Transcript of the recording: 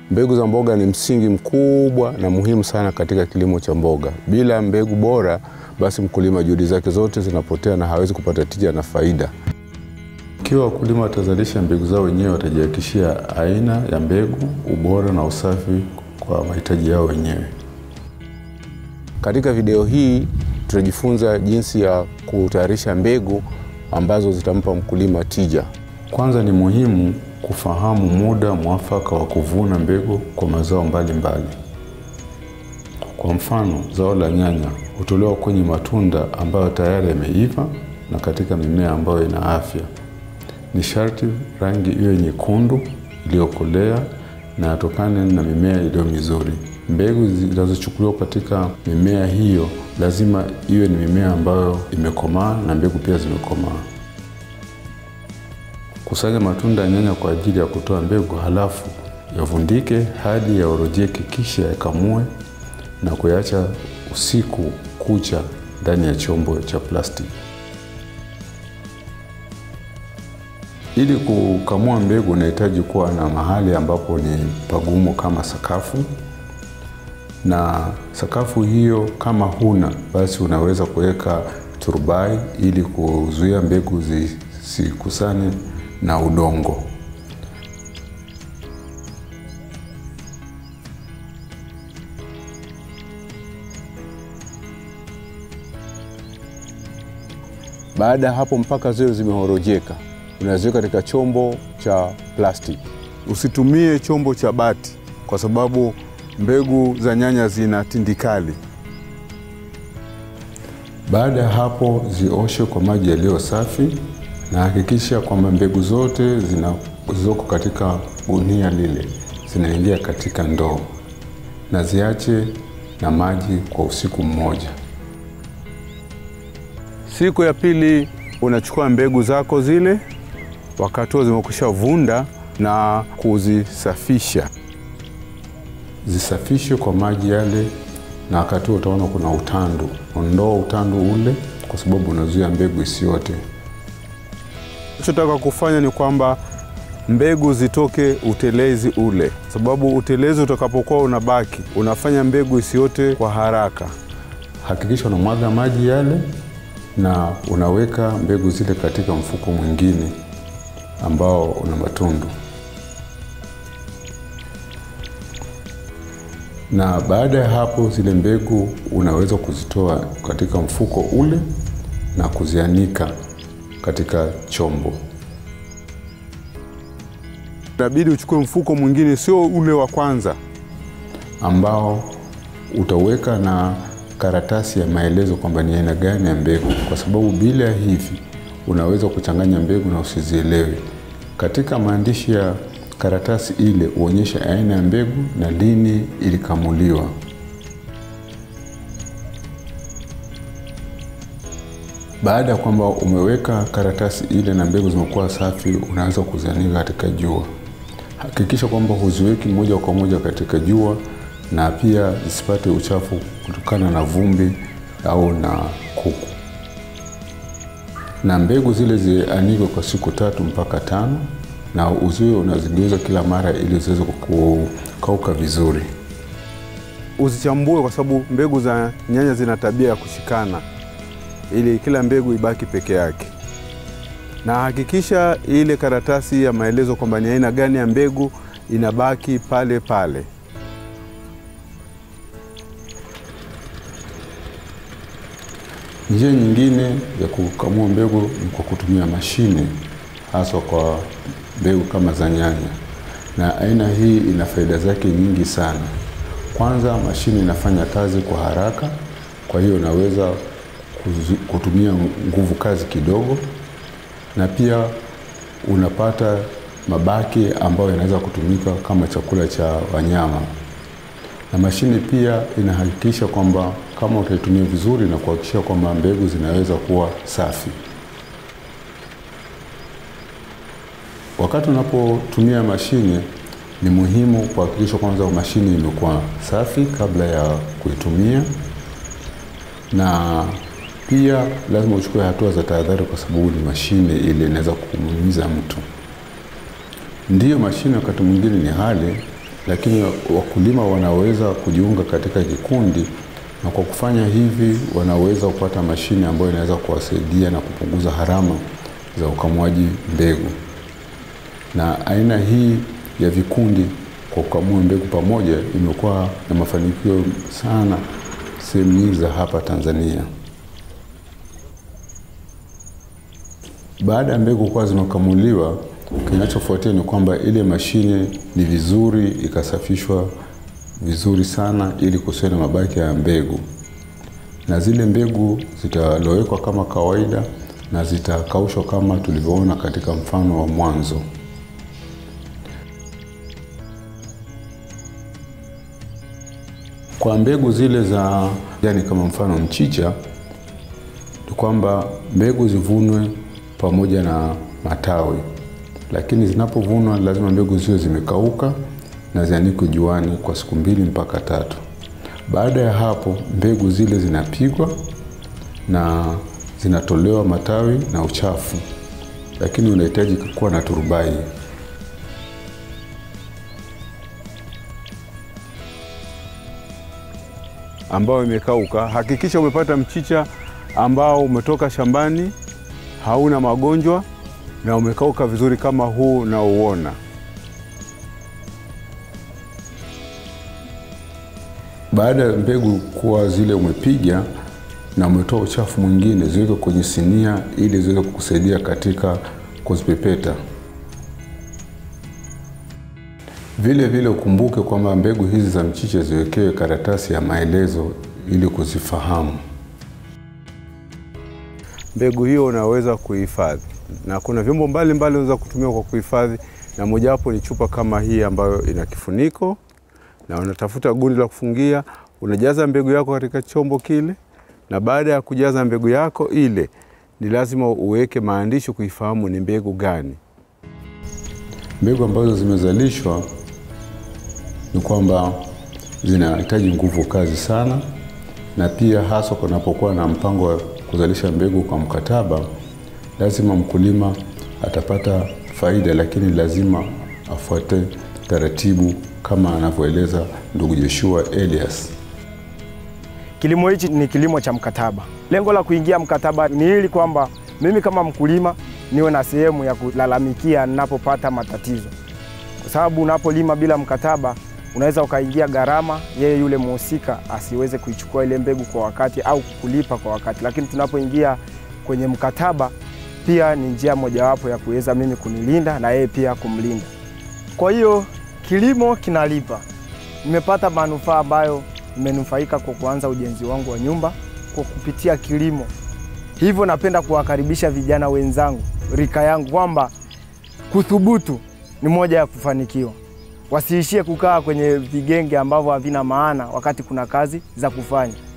Mbegu za mboga ni msingi mkubwa na muhimu sana katika kilimo cha mboga. Bila mbegu bora, basi mkulima juhudi zake zote zinapotea na hawezi kupata tija na faida. Ikiwa wakulima watazalisha mbegu zao wenyewe, watajihakikishia aina ya mbegu, ubora na usafi kwa mahitaji yao wenyewe. Katika video hii tutajifunza jinsi ya kutayarisha mbegu ambazo zitampa mkulima tija. Kwanza ni muhimu kufahamu muda mwafaka wa kuvuna mbegu kwa mazao mbalimbali mbali. Kwa mfano, zao la nyanya hutolewa kwenye matunda ambayo tayari yameiva na katika mimea ambayo ina afya. Ni sharti rangi iwe nyekundu iliyokolea na yatokane na mimea iliyo mizuri. Mbegu zinazochukuliwa katika mimea hiyo lazima iwe ni mimea ambayo imekomaa na mbegu pia zimekomaa. Kusanya matunda ya nyanya kwa ajili ya kutoa mbegu, halafu yavundike hadi yaorojeke, kisha yakamue na kuyaacha usiku kucha ndani ya chombo cha plastiki. Ili kukamua mbegu unahitaji kuwa na mahali ambapo ni pagumu kama sakafu, na sakafu hiyo kama huna, basi unaweza kuweka turubai ili kuzuia mbegu zisikusane na udongo. Baada ya hapo, mpaka ziwe zimehorojeka, unaziweka katika chombo cha plastiki. Usitumie chombo cha bati kwa sababu mbegu za nyanya zina tindikali. Baada ya hapo, zioshe kwa maji yaliyo safi na hakikisha kwamba mbegu zote zinazoko katika gunia lile zinaingia katika ndoo na ziache na maji kwa usiku mmoja. Siku ya pili unachukua mbegu zako zile, wakati huo zimekwisha vunda na kuzisafisha. Zisafishe kwa maji yale, na wakati huo utaona kuna utandu. Ondoa utandu ule, kwa sababu unazuia mbegu isiote. Nachotaka kufanya ni kwamba mbegu zitoke utelezi ule, sababu utelezi utakapokuwa unabaki unafanya mbegu isiote kwa haraka. Hakikisha unamwaga maji yale na unaweka mbegu zile katika mfuko mwingine ambao una matundu, na baada ya hapo zile mbegu unaweza kuzitoa katika mfuko ule na kuzianika katika chombo. Inabidi uchukue mfuko mwingine, sio ule wa kwanza, ambao utaweka na karatasi ya maelezo kwamba ni aina gani ya mbegu, kwa sababu bila hivi unaweza kuchanganya mbegu na usizielewe. Katika maandishi ya karatasi ile uonyeshe aina ya mbegu na lini ilikamuliwa. Baada ya kwamba umeweka karatasi ile na mbegu zimekuwa safi, unaweza kuzianika katika jua. Hakikisha kwamba huziweki moja kwa moja katika jua na pia zisipate uchafu kutokana na vumbi au na kuku. Na mbegu zile zianikwe kwa siku tatu mpaka tano, na uziwe unazigeuza kila mara ili ziweze kukauka vizuri. Usichambue kwa sababu mbegu za nyanya zina tabia ya kushikana, ili kila mbegu ibaki peke yake. Na hakikisha ile karatasi ya maelezo kwamba ni aina gani ya mbegu inabaki pale pale. Njia nyingine ya kukamua mbegu ni kwa kutumia mashine, haswa kwa mbegu kama za nyanya, na aina hii ina faida zake nyingi sana. Kwanza, mashine inafanya kazi kwa haraka, kwa hiyo unaweza kutumia nguvu kazi kidogo, na pia unapata mabaki ambayo yanaweza kutumika kama chakula cha wanyama na mashine pia inahakikisha kwamba kama utaitumia vizuri na kuhakikisha kwamba mbegu zinaweza kuwa safi. Wakati unapotumia mashine, ni muhimu kuhakikisha kwanza mashine imekuwa safi kabla ya kuitumia, na pia lazima uchukue hatua za tahadhari, kwa sababu ni mashine ile inaweza kumuumiza mtu. Ndiyo, mashine wakati mwingine ni ghali, lakini wakulima wanaweza kujiunga katika kikundi, na kwa kufanya hivi wanaweza kupata mashine ambayo inaweza kuwasaidia na kupunguza gharama za ukamuaji mbegu. Na aina hii ya vikundi kwa kukamua mbegu pamoja imekuwa na mafanikio sana sehemu nyingi za hapa Tanzania. Baada ya mbegu kuwa zimekamuliwa, kinachofuatia ni kwamba ile mashine ni vizuri ikasafishwa vizuri sana, ili kusiwe na mabaki ya mbegu, na zile mbegu zitalowekwa kama kawaida na zitakaushwa kama tulivyoona katika mfano wa mwanzo. Kwa mbegu zile za yani, kama mfano mchicha, ni kwamba mbegu zivunwe pamoja na matawi, lakini zinapovunwa lazima mbegu ziwe zimekauka na zianikwe juani kwa siku mbili mpaka tatu. Baada ya hapo, mbegu zile zinapigwa na zinatolewa matawi na uchafu, lakini unahitaji kuwa na turubai. ambayo imekauka. Hakikisha umepata mchicha ambao umetoka shambani, hauna magonjwa na umekauka vizuri kama huu unaouona. Baada ya mbegu kuwa zile umepiga na umetoa uchafu mwingine, ziweke kwenye sinia ili ziweze kukusaidia katika kuzipepeta. Vile vile ukumbuke kwamba mbegu hizi za mchicha ziwekewe karatasi ya maelezo ili kuzifahamu. Mbegu hiyo unaweza kuhifadhi, na kuna vyombo mbalimbali unaweza kutumia kwa kuhifadhi, na mojawapo ni chupa kama hii ambayo ina kifuniko, na unatafuta gundi la kufungia, unajaza mbegu yako katika chombo kile, na baada ya kujaza mbegu yako ile, ni lazima uweke maandishi kuifahamu ni mbegu gani. Mbegu ambazo zimezalishwa ni kwamba zinahitaji nguvu kazi sana, na pia hasa kunapokuwa na mpango wa kuzalisha mbegu kwa mkataba, lazima mkulima atapata faida, lakini lazima afuate taratibu kama anavyoeleza ndugu Joshua Elias. Kilimo hichi ni kilimo cha mkataba. Lengo la kuingia mkataba ni ili kwamba mimi kama mkulima niwe na sehemu ya kulalamikia ninapopata matatizo, kwa sababu unapolima bila mkataba unaweza ukaingia gharama, yeye yule mhusika asiweze kuichukua ile mbegu kwa wakati au kukulipa kwa wakati. Lakini tunapoingia kwenye mkataba, pia ni njia mojawapo ya kuweza mimi kunilinda na yeye pia kumlinda. Kwa hiyo kilimo kinalipa. Nimepata manufaa ambayo nimenufaika kwa kuanza ujenzi wangu wa nyumba kwa kupitia kilimo. Hivyo napenda kuwakaribisha vijana wenzangu rika yangu kwamba kuthubutu ni moja ya kufanikiwa. Wasiishie kukaa kwenye vigenge ambavyo havina maana wakati kuna kazi za kufanya.